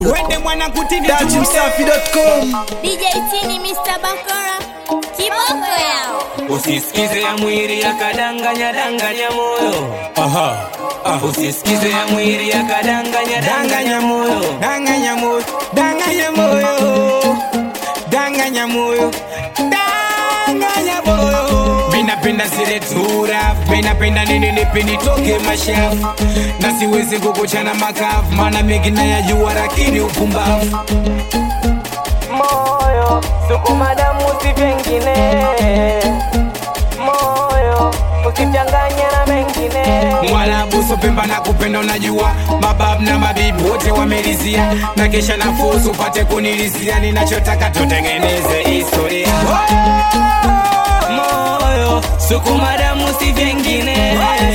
Wende mwana kutini Dachimsafi.com DJ Tini Mr. Bakora kiboko yao Usisikize ya mwili yakadanganya danganya moyo, Aha usisikize ya mwili yakadanganya danganya moyo. Danganya moyo Danganya moyo Danganya moyo Danganya moyo Minapenda zile tura Minapenda nini nipi nitoke mashafu Na siwezi kukuchana makafu Maana mengi nayajua lakini upumbavu Moyo sukuma damu si vingine, moyo usichanganye na mengine. Mwalabuso pemba na kupenda unajua Mababu na mabibi wote wamelizia Na kesha na fusu pate kunilizia Ninachotaka tutengeneze historia Moyo sukuma damu si vingine,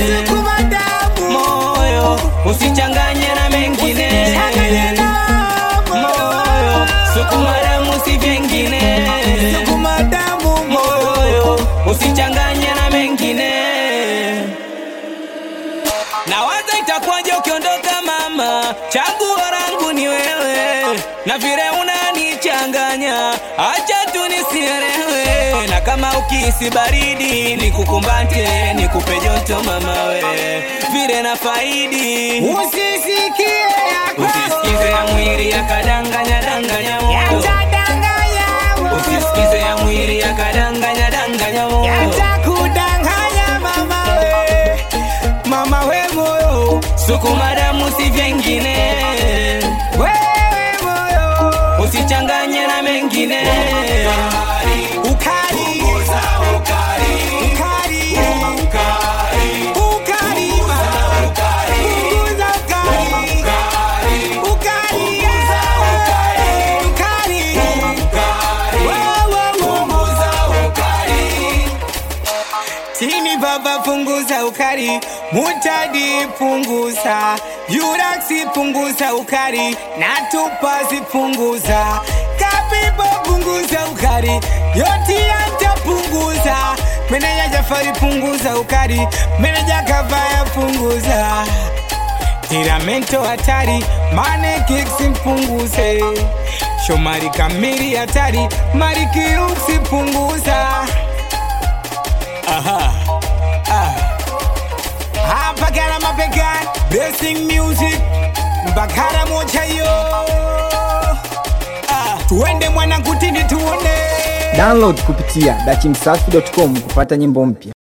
moyo usichanganye na mengine. Moyo sukuma damu si vingine, moyo usichanganye na mengine. Na waza itakuwaje ukiondoka mama, chaguo langu ni wewe, na vile unanichanganya, acha tu nisielewe, na kama ukisi baridi nikukumbate, nikupe joto mama we, vile na faidi Usisikie Usisikize ya mwili yakadanganya danganya moyo, usisikize ya mwili yakadanganya danganya moyo. Yatakudanganya mama we Mama we moyo Sukuma damu si vyengine, Wewe moyo usichanganye na mengine. Ukali Ukali Ukali Ukali mama. Punguza ukali Ukali Ukali Wow, wow, wow. Tini baba punguza ukali, mutadi punguza, yuraksi punguza ukali, na tupasi punguza, kapipo punguza ukali, yoti anta punguza, meneja Jafari punguza ukali, meneja Kavaya punguza, tiramento hatari, mane kiksi punguze, Shomari kamili hatari, marikiuksi punguza. Aha. Ah. Hapa kana mapekani Blessing music Mbakara moja yo ah. Tuende mwana kutini tuone Download kupitia dachimsafi.com kupata nyimbo mpya